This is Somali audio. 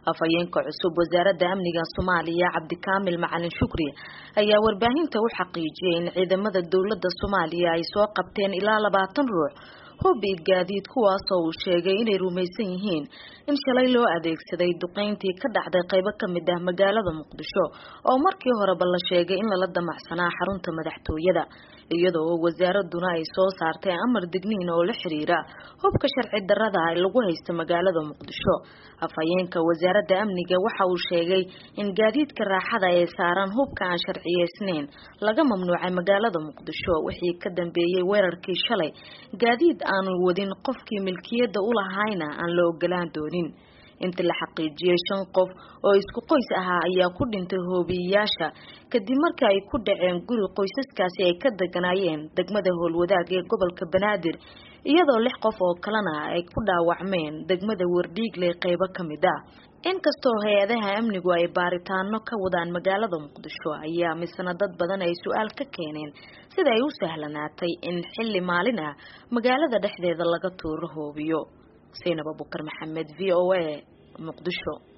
afhayeenka cusub wasaaradda amniga soomaaliya cabdikaamil macalin shukri ayaa warbaahinta u xaqiijiyay in ciidamada dowladda soomaaliya ay soo qabteen ilaa labaatan ruux hubbiid gaadiid kuwaasoo uu sheegay inay rumaysan yihiin in shalay loo adeegsaday duqeyntii ka dhacday qaybo ka mid ah magaalada muqdisho oo markii horeba la sheegay in lala damacsanaa xarunta madaxtooyada iyadoo wasaaraduna ay soo saartay amar digniin oo la xiriira hubka sharci darrada lagu haysta magaalada muqdisho afhayeenka wasaaradda amniga waxa uu sheegay in gaadiidka raaxada ee saaran hubka aan sharciyeysnayn laga mamnuucay magaalada muqdisho wixii ka dambeeyey weerarkii shalay gaadiid aanu wadin qofkii milkiyadda u lahayna aan la ogolaan doonin inta la xaqiijiyey shan qof oo isku qoys ahaa ayaa ku dhintay hoobiyeyaasha kadib markii ay ku dhaceen guri qoysaskaasi ay ka deganaayeen degmada howlwadaag ee gobolka banaadir iyadoo lix qof oo kalena ay ku dhaawacmeen degmada wardhiigle qeybo ka mid ah inkastoo hay-adaha amnigu ay baaritaano ka wadaan magaalada muqdisho ayaa misna dad badan ay su-aal ka keeneen sida ay u sahlanaatay in xilli maalin ah magaalada dhexdeeda laga tuuro hoobiyo saynab abukar maxamed v o a muqdisho